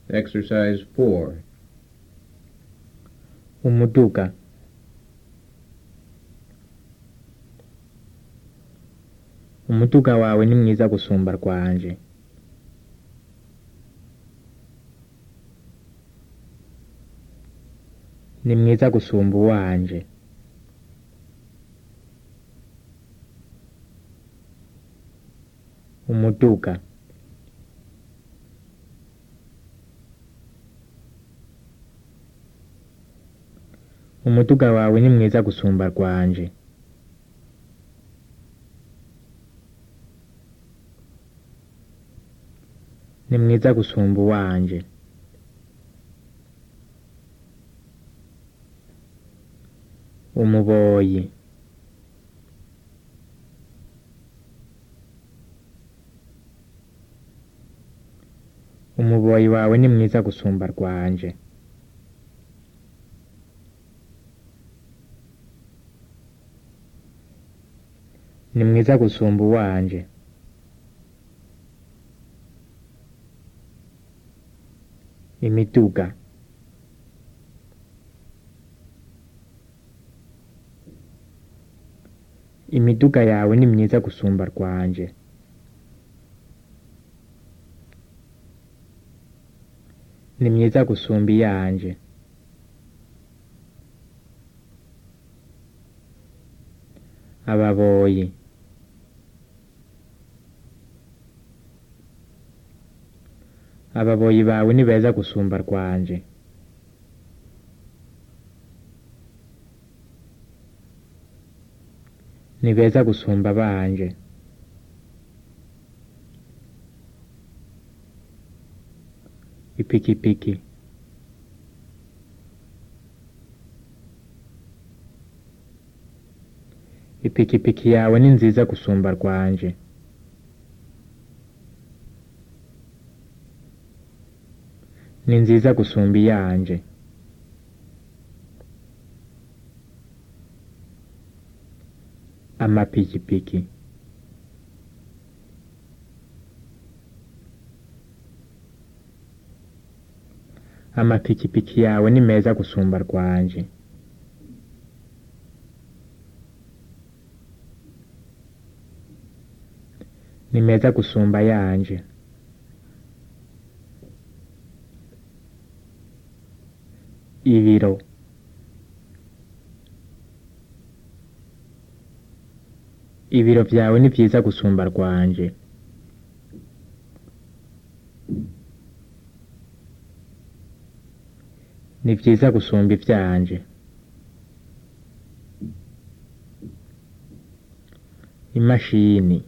Exercise 4. umuduga umuduga wawe ni mwiza gusumba rwanje ni mwiza gusumba uwanje umuduga umuduga wawe ni mwiza gusumba rwanje ni mwiza gusumba uwanje umuboyi umuboyi wawe ni mwiza gusumba rwanje ni mwiza gusumba uwanje imiduga imiduga yawe ni myiza gusumba rwanje ni myiza gusumba iyanje ababoyi ababoyi bawe ni beza gusumba rwanje ni beza gusumba banje ipikipiki ipikipiki yawe ni nziza gusumba rwanje ni nziza gusumba iyanje amapikipiki amapikipiki yawe ni meza gusumba rwanje ni meza gusumba yanje ibiro ibiro byawe ni byiza gusumba rwanje ni byiza gusumba ibyanje imashini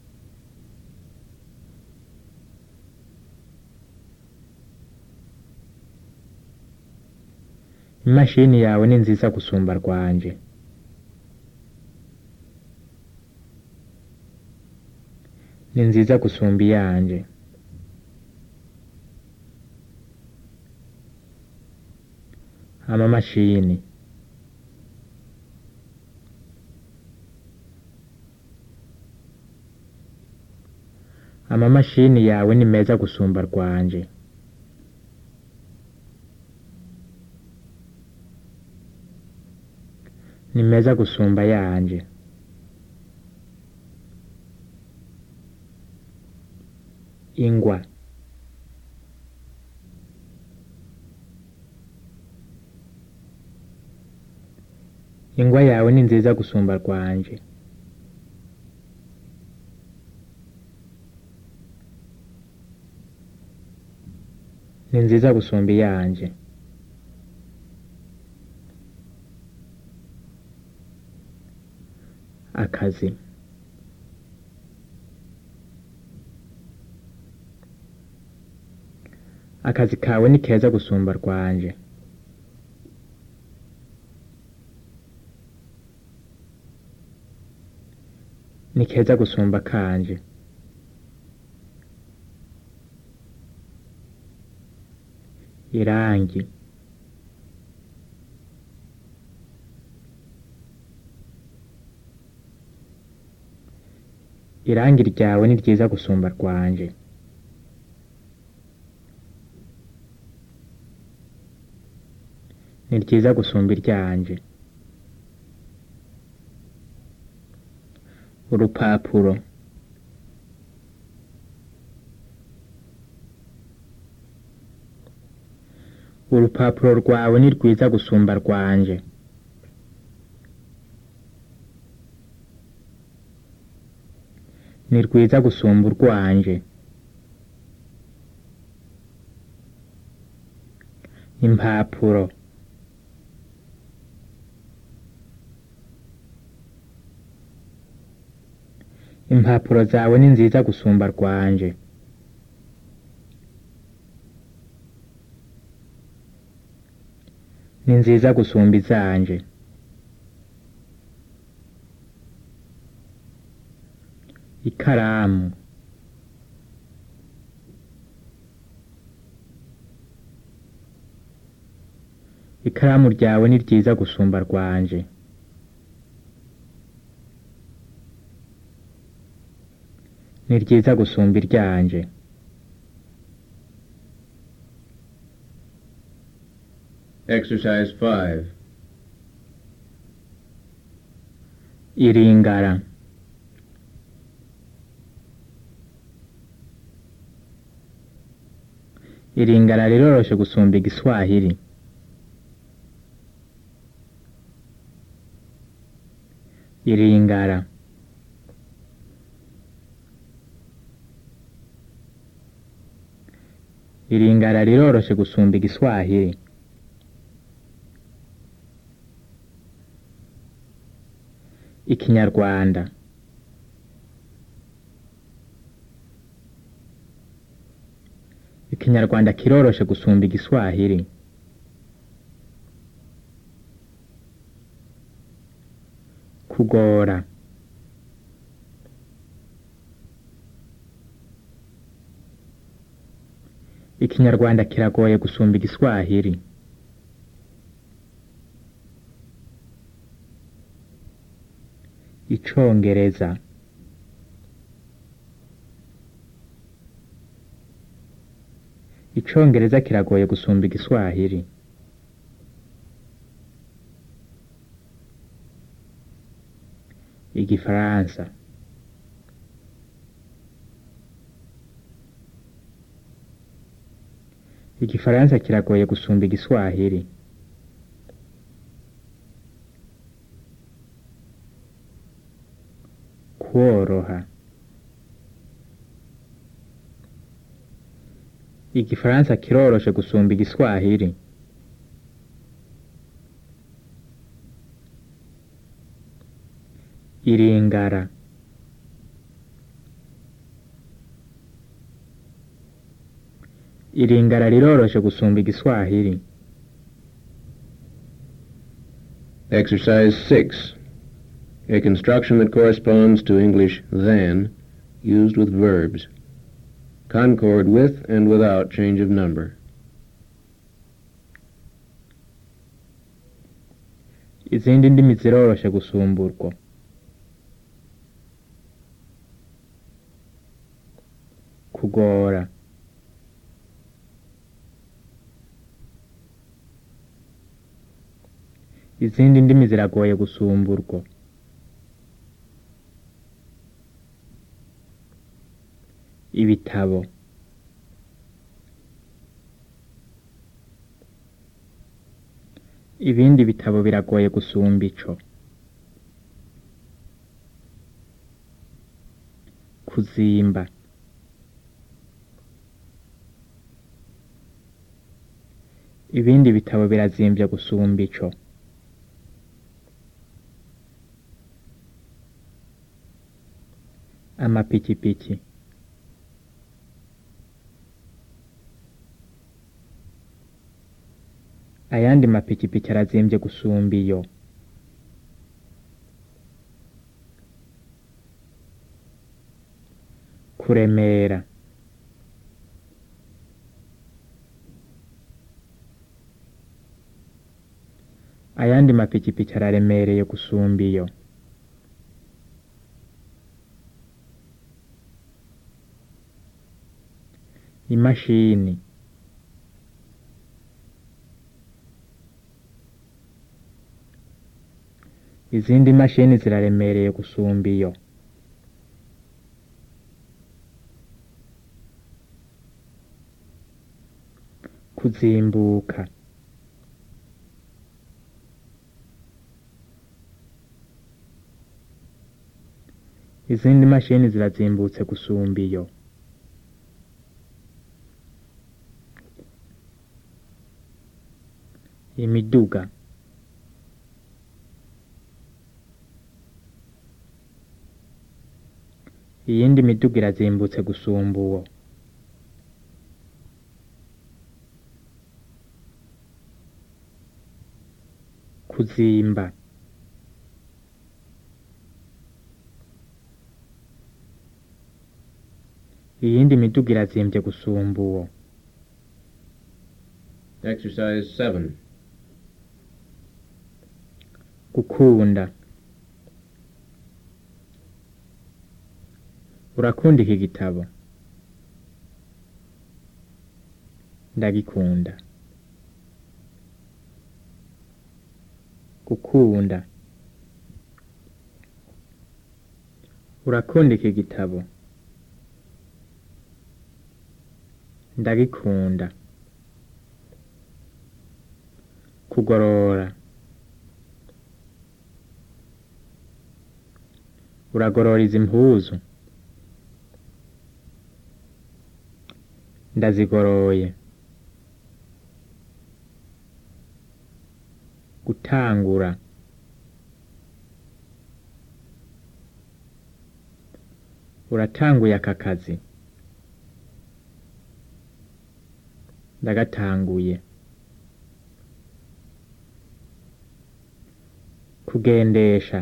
imashini yawe ni nziza gusumba rwanje ni nziza gusumba iyanje amamashini amamashini yawe ni meza gusumba rwanje ni meza gusumba yanje ingwa ingwa yawe ni nziza gusumba rwanje ni nziza gusumba iyanje akazi akazi kawe ni keza gusumba rwanje ni keza gusumba kanje irangi irangi ryawe ni ryiza gusumba rwanje ni ryiza gusumba iryanje urupapuro urupapuro rwawe ni rwiza gusumba rwanje ni rwiza gusumba urwanje impapuro impapuro zawe ni nziza gusumba rwanje ni nziza gusumba izanje ikaramu ikaramu ryawe ni ryiza gusumba rwanje ni ryiza gusumba iryanje Exercise 5. iringara iringara riroroshe gusumba igiswahili iringara iringara riroroshe gusumba igiswahili ikinyarwanda ikinyarwanda kiroroshe gusumba igiswahili kugora ikinyarwanda kiragoye gusumba igiswahili icongereza icongereza kiragoye gusumba igiswahili igifaransa igifaransa kiragoye gusumba igiswahili kworoha igifaransa kiroroshe gusumba igiswahili iringara iringara riroroshe gusumba igiswahili Exercise 6. A construction that corresponds to English than, used with verbs. Concord with and without change of number. izindi ndimi ziroroshe gusumburwa kugora izindi ndimi ziragoye gusumburwa ibitabo ibindi bitabo biragoye gusumba ico kuzimba ibindi bitabo birazimvye gusumba ico amapikipiki ayandi mapikipiki arazimvye gusumba iyo kuremera ayandi mapikipiki araremereye gusumba iyo imashini izindi mashini ziraremereye gusumba iyo kuzimbuka izindi mashini zirazimbutse gusumba iyo imiduga iyindi miduga irazimbutse gusumba uwo kuzimba iyindi miduga irazimbye gusumba uwo Exercise 7. gukunda urakunda iki gitabo ndagikunda gukunda urakunda iki gitabo ndagikunda kugorora uragorora izi mpuzu ndazigoroye gutangura uratanguye aka kazi ndagatanguye kugendesha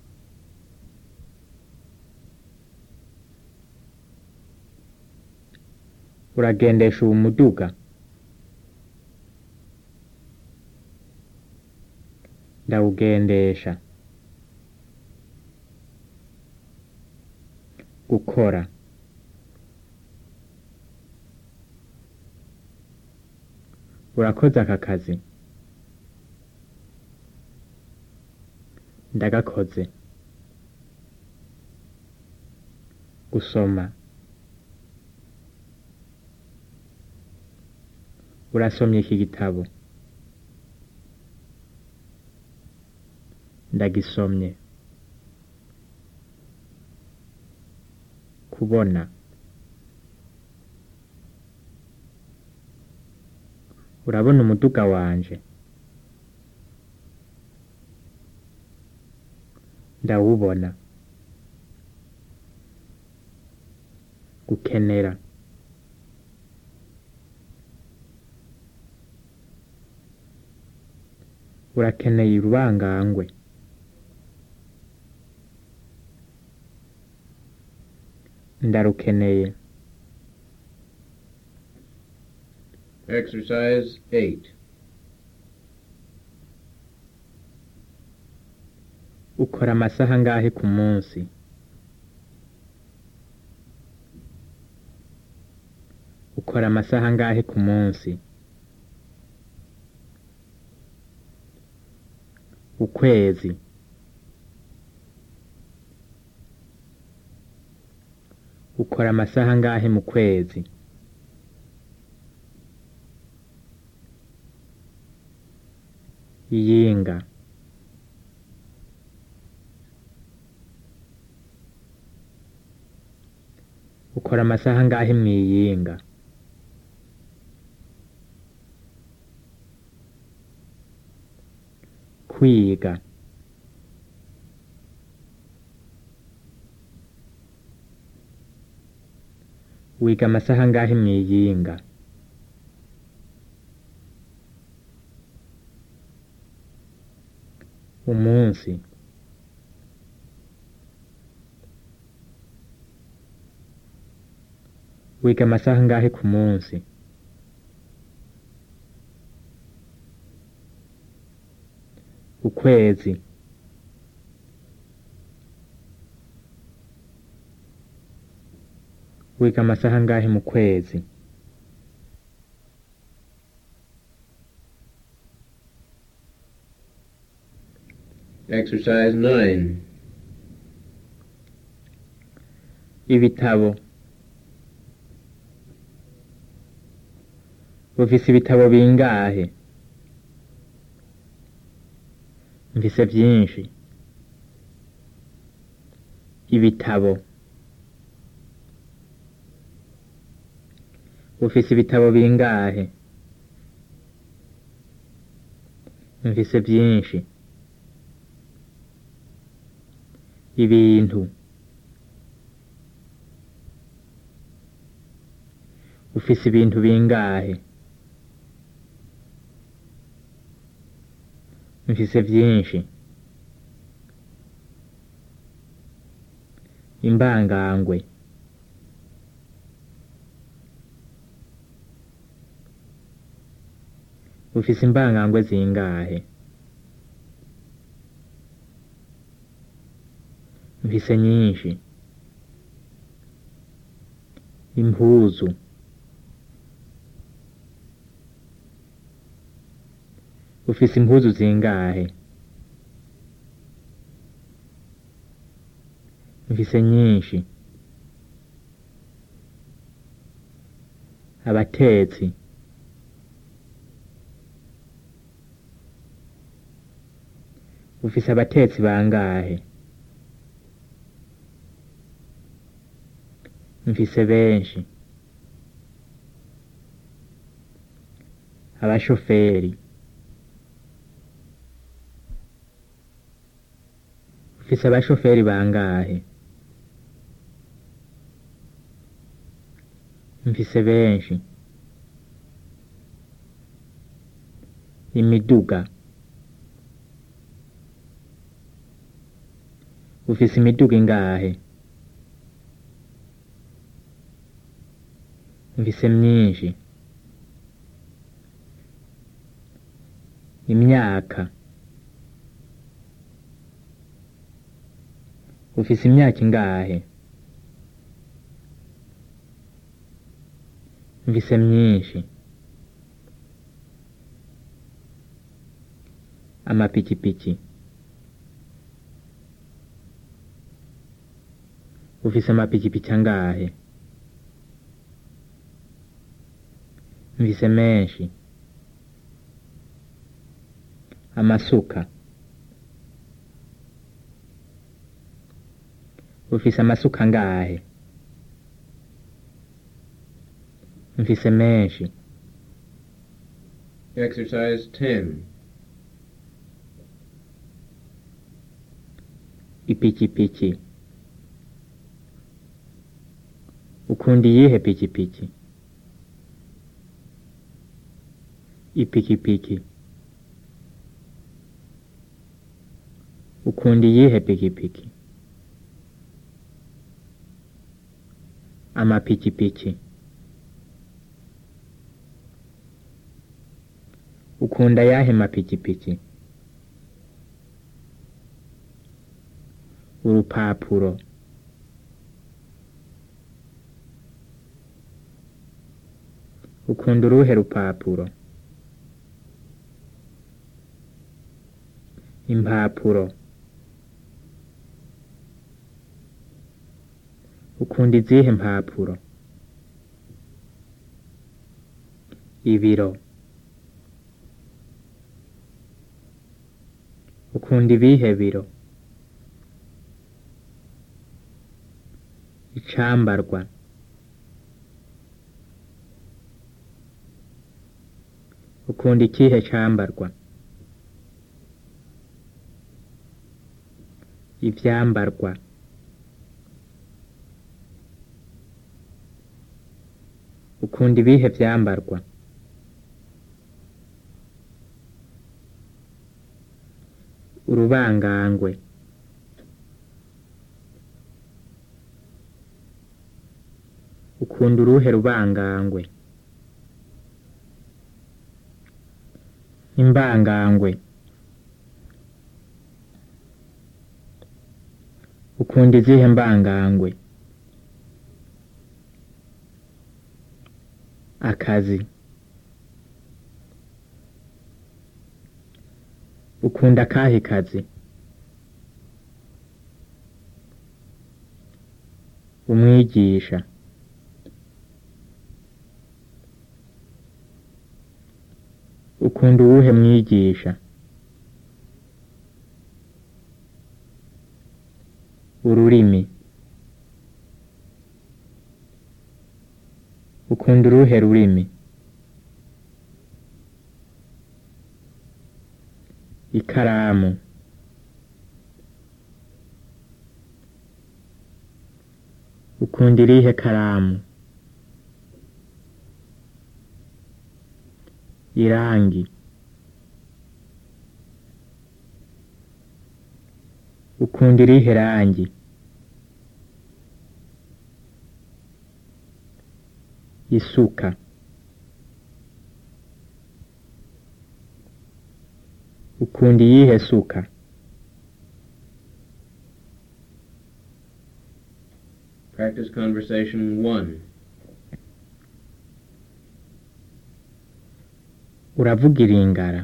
uragendesha uwo muduga ndawugendesha gukora urakoze aka kazi ndagakoze gusoma urasomye iki gitabo ndagisomye kubona urabona umuduga wanje ndawubona gukenera urakeneye urubangangwe ndarukeneye Exercise 8. ukora amasaha angahe ku munsi ukora amasaha angahe ku munsi ukwezi ukora amasaha angahe mu kwezi iyinga ukora amasaha angahe mu iyinga kwiga wiga amasaha angahe mu iyinga umunsi wiga amasaha angahe ku munsi ukwezi wiga amasaha angahe mu kwezi Exercise 9. ibitabo ufise ibitabo bingahe mfise vyinshi ibitabo ufise ibitabo bingahe mfise vyinshi ibintu ufise ibintu bingahe mfise vyinshi imbangangwe ufise imbangangwe zingahe mfise nyinshi impuzu ufise impuzu zingahe mfise nyinshi abatetsi ufise abatetsi bangahe mfise benshi abashoferi ufise abashoferi bangahe mfise benshi imiduga ufise imiduga ingahe mfise myinshi imyaka ufise imyaka ingahe mfise myinshi amapikipiki ufise amapikipiki angahe mfise menshi amasuka ufise amasuka angahe mfise menshi Exercise 10. ipikipiki ukunda iyihe pikipiki ipikipiki ukunda iyihe pikipiki amapikipiki ukunda yahe mapikipiki urupapuro ukunda uruhe rupapuro impapuro ukunda izihe mpapuro ibiro ukunda ibihe biro icambarwa ukunda ikihe cambarwa ivyambarwa ukunda ibihe vyambarwa urubangangwe ukunda uruhe rubangangwe imbangangwe ukunda izihe mbangangwe akazi ukunda akahe kazi umwigisha ukunda uwuhe mwigisha ururimi ukunda uruhe rurimi ikaramu ukunda irihe karamu irangi ukunda irihe rangi isuka ukunda iyihe suka Practice conversation 1. uravuga iringara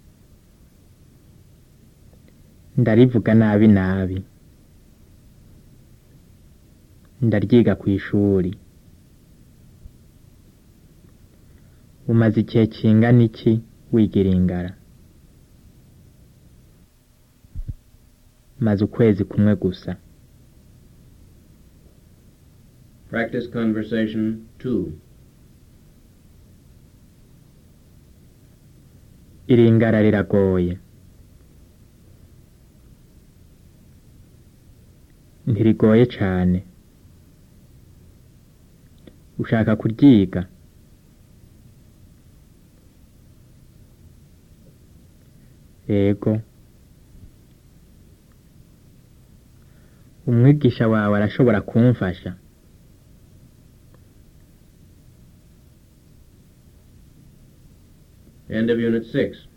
ndarivuga nabi nabi ndaryiga ku ishuri umaze igihe kingana iki wiga iringara maze ukwezi kumwe gusa Practice conversation 2. iringara riragoye ntirigoye cane ushaka kuryiga yego umwigisha wawe arashobora kumfasha End of Unit 6.